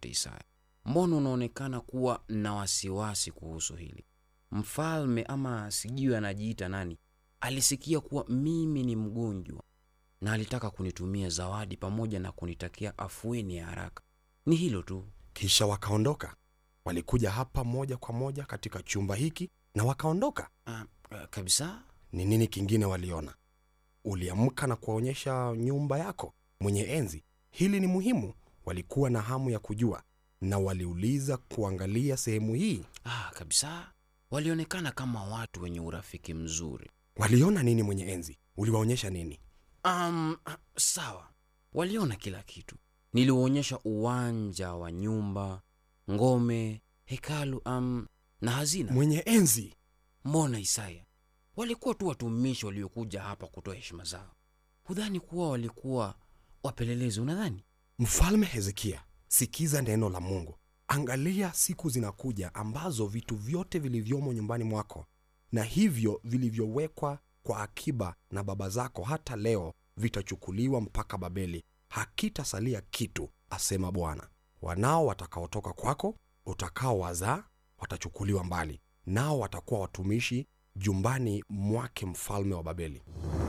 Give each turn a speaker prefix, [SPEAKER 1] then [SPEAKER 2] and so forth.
[SPEAKER 1] Isaya, mbona unaonekana kuwa na wasiwasi kuhusu hili? Mfalme ama sijui anajiita nani, alisikia kuwa mimi ni mgonjwa na alitaka kunitumia zawadi pamoja na kunitakia afueni ya haraka. Ni hilo tu.
[SPEAKER 2] Kisha wakaondoka. Walikuja hapa moja kwa moja katika chumba hiki na wakaondoka.
[SPEAKER 1] Ah, ah, kabisa.
[SPEAKER 2] Ni nini kingine waliona? Uliamka na kuwaonyesha nyumba yako mwenye enzi. Hili ni muhimu. Walikuwa na hamu ya kujua na waliuliza kuangalia sehemu hii.
[SPEAKER 1] Ah, kabisa. Walionekana kama watu wenye urafiki mzuri.
[SPEAKER 2] Waliona nini mwenye enzi? Uliwaonyesha nini?
[SPEAKER 1] Um, sawa, waliona kila kitu. Niliwaonyesha uwanja wa nyumba, ngome, hekalu um, na hazina.
[SPEAKER 2] Mwenye enzi,
[SPEAKER 1] Mbona Isaya, walikuwa tu watumishi waliokuja hapa kutoa heshima zao. Hudhani kuwa walikuwa wapelelezi? Unadhani?
[SPEAKER 2] Mfalme Hezekia, sikiza neno la Mungu. Angalia, siku zinakuja ambazo vitu vyote vilivyomo nyumbani mwako na hivyo vilivyowekwa kwa akiba na baba zako hata leo vitachukuliwa mpaka Babeli, hakitasalia kitu, asema Bwana. Wanao watakaotoka kwako utakaowazaa watachukuliwa mbali, nao watakuwa watumishi jumbani mwake mfalme wa Babeli.